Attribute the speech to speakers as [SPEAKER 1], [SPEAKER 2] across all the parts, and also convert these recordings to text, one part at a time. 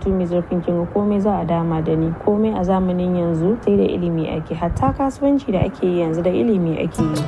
[SPEAKER 1] karatu mai zurfin kinga komai za a dama da ni komai a zamanin yanzu sai da ilimi ake hatta kasuwanci da ake yi yanzu da ilimi ake yi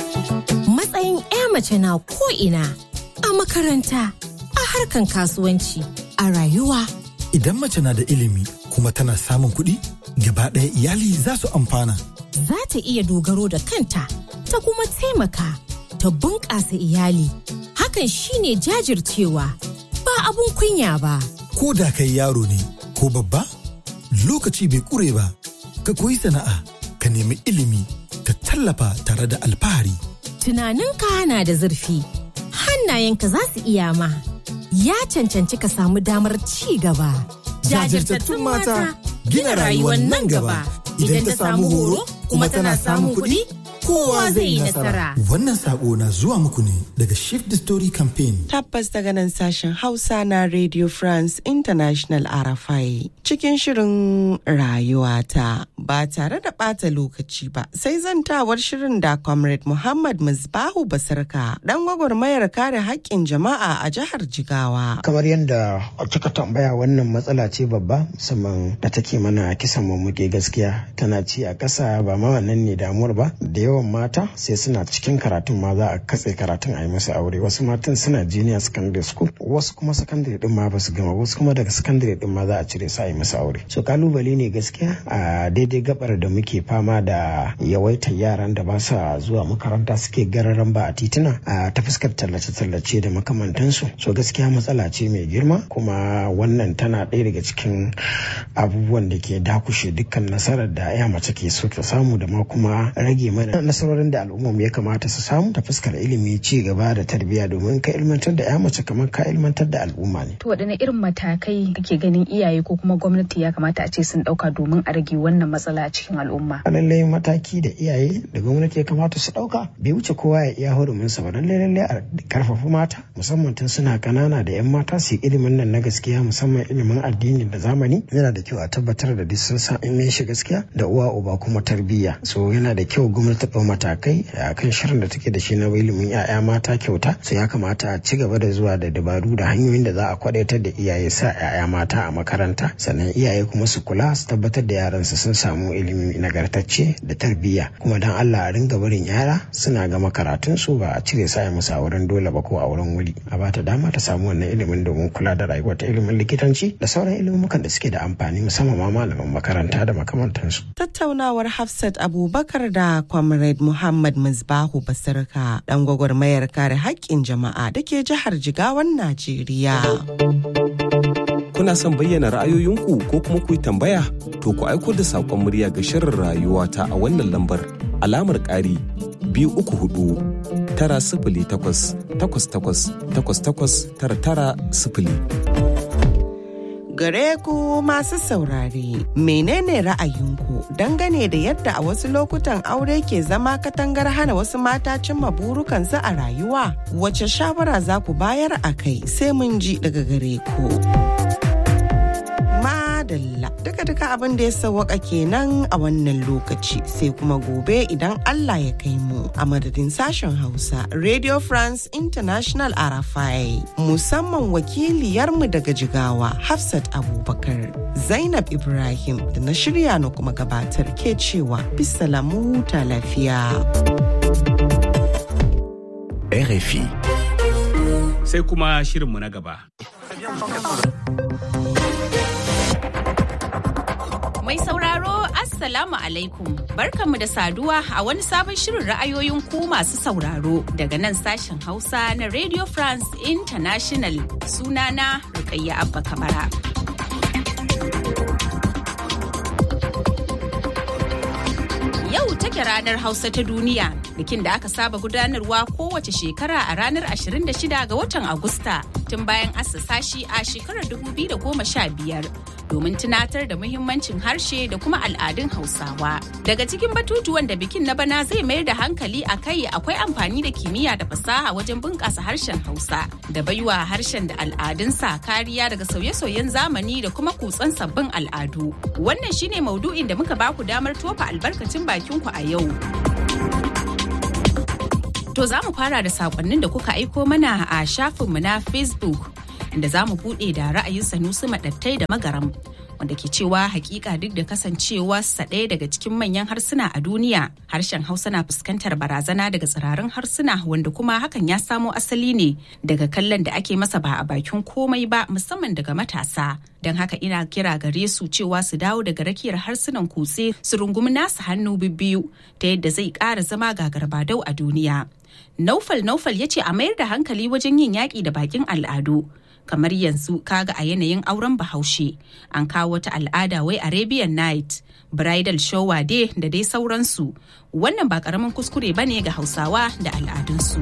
[SPEAKER 2] matsayin 'ya mace na ko'ina a makaranta a harkan kasuwanci a rayuwa
[SPEAKER 3] Idan mace na da ilimi kuma tana samun kuɗi, gaba ɗaya iyali za su amfana.
[SPEAKER 2] za ta iya dogaro da kanta ta kuma taimaka ta bunƙasa iyali hakan shine jajircewa ba abun kunya ba
[SPEAKER 3] Ko da kai yaro ne ko babba, lokaci bai ƙure ba. Ka koyi sana'a, ka nemi ilimi, ka tallafa tare da alfahari.
[SPEAKER 2] tunaninka na da zurfi hannayenka za su iya ma ya cancanci ka samu damar ci gaba
[SPEAKER 3] Jajirtattun mata gina rayuwar nan gaba. Idan ta samu horo kuma tana samun kuɗi, kowa zai yi nasara. Wannan saƙo na zuwa muku ne daga Shift the Story Campaign.
[SPEAKER 4] Tabbas daga nan sashen Hausa na Radio France International RFI cikin shirin rayuwata ba tare da ɓata lokaci ba sai zantawar shirin da Comrade Muhammad Musbahu Basarka dan gwagwarmayar kare haƙƙin jama'a a jihar Jigawa.
[SPEAKER 5] kamar yadda kika tambaya wannan matsala ce babba musamman da take mana kisan mummuke gaskiya tana ci a ƙasa ba ma wannan ne damuwar ba da yawan mata sai suna cikin karatun ma za a katse karatun a yi musu aure wasu matan suna junior secondary school wasu kuma secondary din ma ba su gama wasu kuma daga secondary din ma za a cire su a yi musu aure so kalubale ne gaskiya a daidai gabar da muke fama da yawaitar yaran da ba sa zuwa makaranta suke gararan ba a tituna a ta fuskar tallace-tallace da makamantansu so gaskiya matsala ce mai girma kuma wannan tana ɗaya daga cikin abubuwan da ke dakushe dukkan nasarar da ya mace ke so ta samu da ma kuma rage mana nasarorin da al'ummar ya kamata su samu ta fuskar ilimi ci gaba da tarbiyya domin ka ilmantar da ya mace kamar ka ilmantar da al'umma ne
[SPEAKER 6] To waɗanne irin matakai kake ganin iyaye ko kuma gwamnati ya kamata a ce sun ɗauka domin a rage wannan matsala a cikin al'umma?
[SPEAKER 5] lallai mataki da iyaye da gwamnati ya kamata su dauka bai wuce kowa ya iya hurumin sa ba lallai lallai a karfafa mata musamman tun suna kanana da yan mata su yi ilimin nan na gaskiya musamman ilimin addini da zamani yana da kyau a tabbatar da duk sun san in shi gaskiya da uwa uba kuma tarbiyya so yana da kyau gwamnati ta ɗau matakai a kan shirin da take da shi na ilimin 'ya'ya mata kyauta so ya kamata a ci gaba da zuwa da dabaru da hanyoyin da za a kwadaitar da iyaye sa 'ya'ya mata a makaranta sannan iyaye kuma su kula su tabbatar da yaransu sun samu ilimi nagartacce da tarbiyya kuma dan Allah a ringa barin yara suna gama karatun su ba a cire sa musu a wurin dole ba ko a wurin wuri a bata dama ta samu wannan ilimin domin kula da rayuwar ta ilimin likitanci da sauran ilimukan da suke da amfani musamman ma malaman makaranta da makamantansu
[SPEAKER 4] Tattaunawar Hafsat Abubakar da Comrade Muhammad Musbahu Basarka dan gwagwarmayar kare haƙƙin jama'a da ke jihar Jigawan Najeriya.
[SPEAKER 7] Kuna son bayyana ra'ayoyinku ko kuma ku yi tambaya? To ku aiko da saƙon murya ga shirin rayuwa ta a wannan lambar alamar ƙari biyu uku hudu tara sifili takwas takwas takwas takwas takwas tara tara sifili.
[SPEAKER 4] Gare ku masu saurare, menene ra'ayinku dangane da yadda a wasu lokutan aure ke zama katangar hana wasu mata cimma burukansu a rayuwa? Wace shawara za ku bayar a kai sai mun ji daga gare ku. Madalla duka-duka abin da ya sawwaka kenan a wannan lokaci sai kuma gobe idan Allah ya kai mu a madadin sashen Hausa Radio France International Arafai musamman wakiliyarmu daga Jigawa Hafsat Abubakar Zainab Ibrahim da na shirya na kuma gabatar ke cewa bisalamu huta lafiya.
[SPEAKER 8] RFI.
[SPEAKER 9] Sai kuma shirinmu na gaba.
[SPEAKER 10] Mai sauraro Assalamu alaikum barkanmu da saduwa a wani sabon shirin ra'ayoyin ku masu sauraro daga nan sashen Hausa na Radio France International sunana Rukayya Abba Kamara. Yau take ranar Hausa ta duniya bikin da aka saba gudanarwa kowace shekara a ranar 26 ga watan Agusta tun bayan assasa shi a shekarar 2015 domin tunatar da muhimmancin harshe da kuma al'adun Hausawa. Daga cikin batutuwan da bikin na bana zai mayar da hankali a kai akwai amfani da kimiyya da fasaha wajen bunƙasa harshen Hausa da baiwa harshen da al'adunsa kariya daga sauye-sauyen zamani da kuma kutsan sabbin al'adu. Wannan shine maudu'in da muka baku damar tofa albarkacin bakinku a yau. To za mu fara da sakonnin da kuka aiko mana a shafinmu na Facebook inda za mu buɗe da ra'ayin Sanusi Maɗattai da Magaram wanda ke cewa hakika duk da kasancewa sa ɗaya daga cikin manyan harsuna a duniya harshen hausa na fuskantar barazana daga tsirarin harsuna wanda kuma hakan ya samo asali ne daga kallon da ake masa ba a bakin komai ba musamman daga matasa don haka ina kira gare su cewa su dawo daga rakiyar harsunan kutse su rungumi nasu hannu bibbiyu ta yadda zai ƙara zama gagarbadau a duniya naufal naufal ya ce a mayar da hankali wajen yin yaƙi da bakin al'adu kamar yanzu kaga a yanayin auren bahaushe an kawo wata al'ada wai arabian night bridal shower day da dai sauransu wannan ba karamin kuskure bane ga hausawa da al'adunsu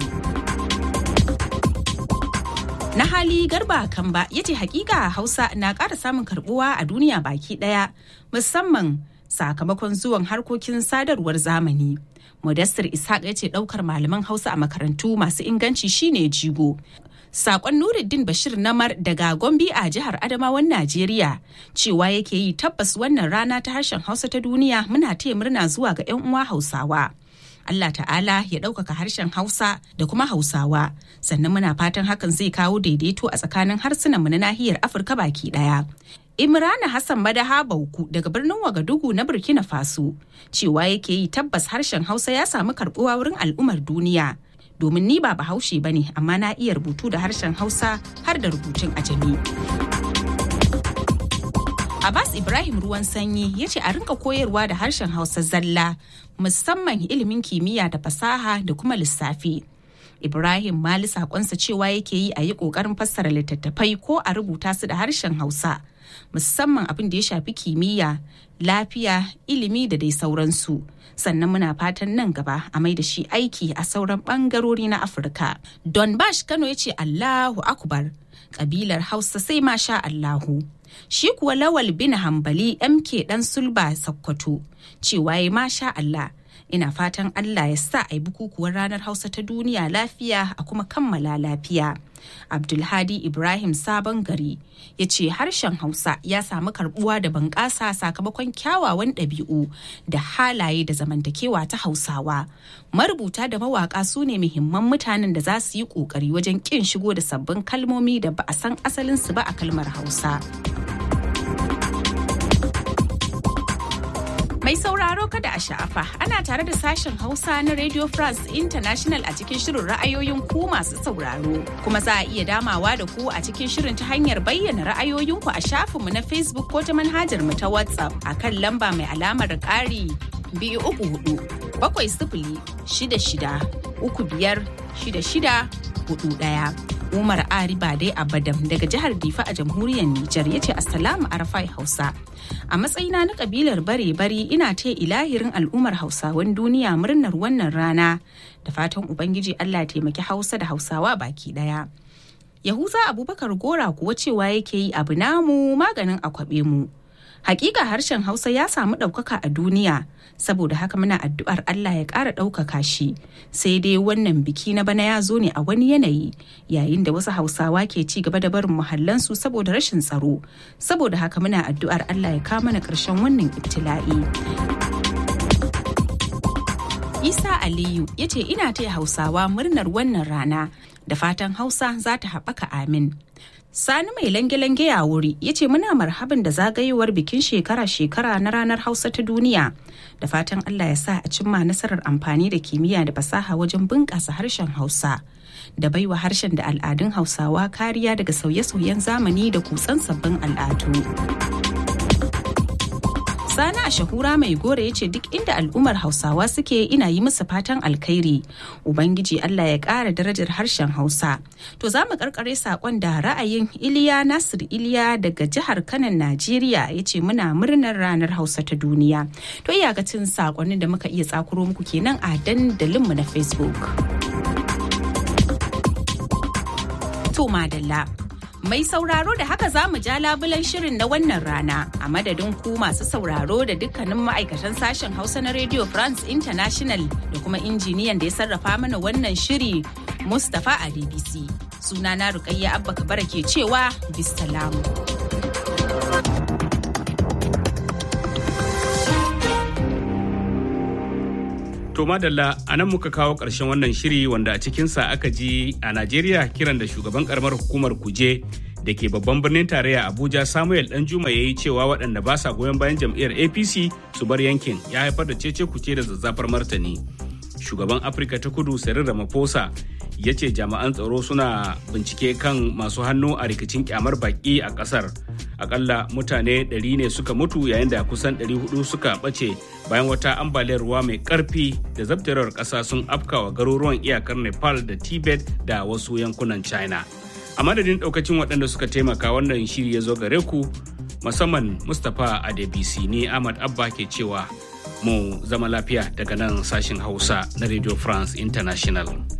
[SPEAKER 10] na hali garba kamba ya ce hakika hausa na ƙara samun karbuwa a duniya baki ɗaya musamman sakamakon zuwan harkokin sadarwar zamani Mudassir Ishaq ya ce ɗaukar malaman Hausa a makarantu masu inganci shine jigo. Sakon Nuruddin Bashir Namar daga Gombe a jihar Adamawan Najeriya cewa yake yi tabbas wannan rana ta harshen Hausa ta duniya muna taya murna zuwa ga 'yan uwa Hausawa. Allah ta'ala ya ɗaukaka harshen Hausa da kuma Hausawa sannan muna fatan hakan zai kawo daidaito a tsakanin harsunanmu na nahiyar Afirka baki ɗaya. Imrana Hassan Madaha Bauku daga birnin Wagadugu na Burkina Faso cewa yake yi tabbas harshen Hausa ya samu karbuwa wurin al'ummar duniya. Domin ni ba bahaushe ba ne amma na iya rubutu da harshen Hausa har da rubutun ajami. Abbas Ibrahim ruwan sanyi ya ce a rinka koyarwa da harshen Hausa zalla musamman ilimin kimiyya da fasaha da kuma lissafi. Ibrahim Mali sakonsa cewa yake yi a yi ƙoƙarin fassara littattafai ko a rubuta su da harshen Hausa. musamman abin da ya shafi kimiyya lafiya ilimi da dai sauransu sannan muna fatan nan gaba a mai da shi aiki a sauran bangarori na afirka don bash kano ya ce allahu akbar kabilar hausa sai ma sha allahu shi kuwa lawal bin hambali mk dan sulba sakkwato cewa ya masha allah ina fatan allah ya sa a yi bukukuwar ranar hausa ta duniya lafiya a kuma kammala lafiya abdulhadi ibrahim sabon gari ya ce harshen hausa ya samu karbuwa da bunƙasa sakamakon kyawawan ɗabi'u da halaye da zamantakewa ta hausawa marubuta da mawaƙa su ne muhimman mutanen da za su yi ƙoƙari wajen ƙin shigo da sabbin kalmomi da ba a san asalinsu ba a kalmar hausa Mai sauraro kada a sha'afa ana tare da sashen Hausa na Radio France International a cikin shirin ra'ayoyin ku masu sauraro. Kuma za a iya damawa da ku a cikin shirin ta hanyar bayyana ra'ayoyinku a shafinmu na Facebook ko ta manhajar mu ta WhatsApp a kan lamba mai alamar ƙari biyu uku hudu bakwai sifili shida shida uku biyar shida shida hudu ɗaya. Umar Ari Bade Abadam daga jihar Difa a jamhuriyar Nijar ya ce Assalamu Arafai Hausa. A matsayina na kabilar bare-bari ina ta ilahirin al'ummar Hausawan duniya murnar wannan rana da fatan Ubangiji Allah taimaki Hausa da Hausawa baki daya. Yahuza Abubakar Gora kuwa cewa yake yi abu namu maganin akwabe mu. Hakika harshen Hausa ya samu ɗaukaka a duniya saboda haka muna addu'ar Allah ya ƙara ɗaukaka shi sai dai wannan biki na bana ya zo ne a wani yanayi yayin da wasu hausawa ke ci gaba da barin muhallansu saboda rashin tsaro saboda haka muna addu'ar Allah ya kama na ƙarshen wannan ibtila'i. Isa Aliyu ya ce ina taya hausawa murnar wannan rana da fatan hausa za ta haɓaka amin. Sani mai lange-lange ya wuri ya ce muna marhaban da zagayowar bikin shekara-shekara na ranar Hausa ta duniya. Da fatan Allah ya sa a cimma nasarar amfani da kimiyya da fasaha wajen bunƙasa harshen Hausa. Da baiwa harshen da al'adun Hausawa kariya daga sauye-sauyen zamani da kutsan sabbin al'adu. Sani a shahura mai gore ya ce duk inda al'ummar Hausawa suke ina yi musu fatan alkhairi. Ubangiji Allah ya ƙara darajar harshen Hausa. To za mu karkare saƙon da ra'ayin Iliya Nasir Iliya daga jihar Kanan Najeriya ya ce muna murnar ranar Hausa ta duniya. To iyakacin saƙonin da muka iya tsakuro muku kenan a dandalinmu na Facebook. To madalla. Mai sauraro da haka za mu ja labulan shirin na wannan rana a madadin ku masu sauraro da dukkanin ma'aikatan sashen Hausa na Radio France International da kuma injiniyan da ya sarrafa mana wannan shiri Mustapha a DBC. Sunana Rukayya Abba Kabara ke cewa bisalamu.
[SPEAKER 9] To madalla a nan muka kawo ƙarshen wannan shiri wanda a cikinsa aka ji a Najeriya kiran da shugaban karamar hukumar kuje da ke babban birnin tarayya abuja samuel danjuma ya yi cewa waɗanda ba sa goyon bayan jam'iyyar apc su bar yankin ya haifar da cece kuce da zazzafar martani shugaban afirka ta kudu cyril ramaphosa ya ce jami'an tsaro suna bincike kan masu hannu a rikicin kyamar baki a kasar akalla mutane 100 ne suka mutu yayin da kusan 400 suka ɓace bayan wata ambaliyar ruwa mai ƙarfi da zabtarewar ƙasa sun afkawa garuruwan iyakar nepal da tibet da wasu yankunan china a madadin ɗaukacin waɗanda suka taimaka wannan shiri ya zo gare ku musamman mustapha adebisi ne ahmad abba ke cewa mu zama lafiya daga nan sashin hausa na radio france international